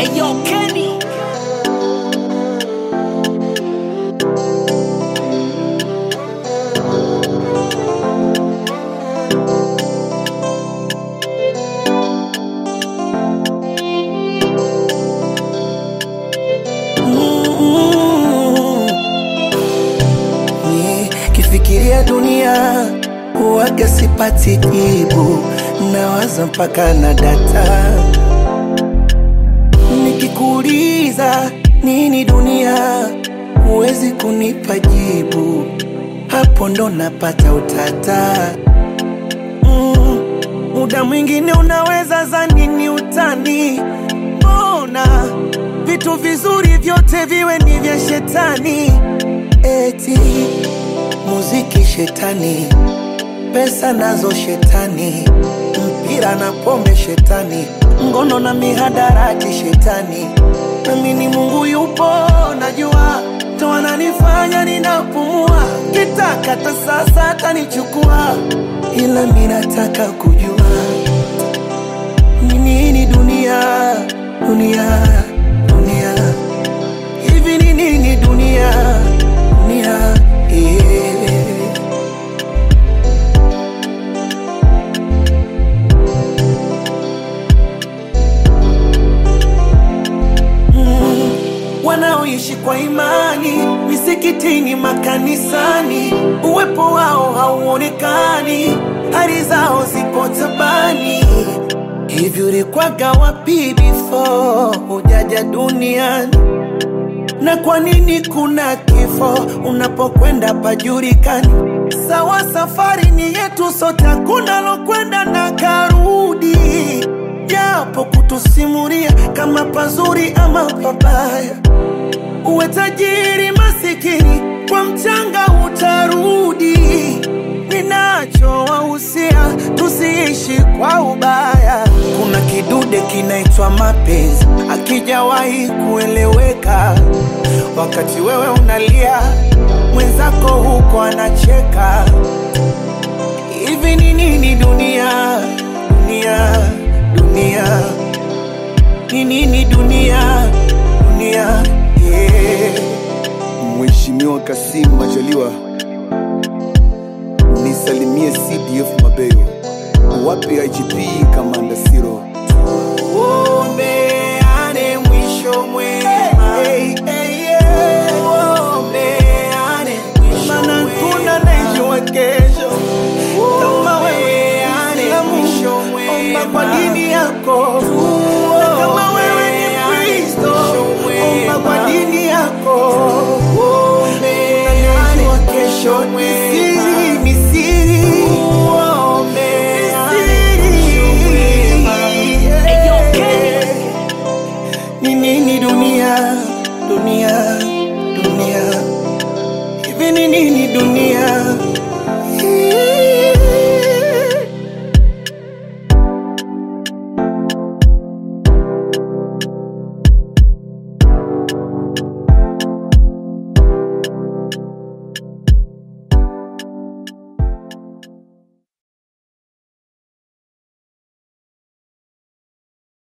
Ayo, Kenny. Kifikiria dunia huwaga sipati jibu, nawaza mpaka na data. Nikikuuliza nini dunia, huwezi kunipa jibu, hapo ndo napata utata. Mm, muda mwingine unaweza zani ni utani, mbona vitu vizuri vyote viwe ni vya shetani? Eti muziki shetani, pesa nazo shetani, mpira na pombe shetani, ngono na mihadarati shetani. Nami ni Mungu yupo, najua ndo ananifanya ninapumua, kitaka hata sasa atanichukua, ila mi nataka kujua ni nini dunia, dunia, dunia hivi ni nini dunia, dunia yeah. wanaoishi kwa imani misikitini, makanisani, uwepo wao hauonekani, hali zao zipo tabani. Hivi ulikwaga wapi before hujaja duniani? na kwa nini kuna kifo unapokwenda pajulikani? Sawa, safari ni yetu sote, hakuna lokwenda na karudi, japo kutusimulia kama pazuri ama pabaya. Uwe tajiri masikini, kwa mchanga utarudi. Ninachowahusia tusiishi kwa ubaya. Kuna kidude kinaitwa mapenzi, akijawahi kueleweka. Wakati wewe unalia, mwenzako huko anacheka. Hivi ni nini dunia, dunia, dunia? Ni nini dunia, dunia? Yeah. Mheshimiwa Kassim Majaliwa, nisalimie CDF Mabeyo, wapi IGP Kamanda Siro, Uombeane mwisho mwema. Uombeane mwisho Maana kuna naijua kesho kama wewe Muislamu, omba kwa dini yako na kama wewe ni Mkristo omba kwa dini yako Unajua kesho ni siri, ni siri. Ni siri. Ayo, Kenny. Ni nini dunia, dunia, dunia? Hivi ni nini dunia?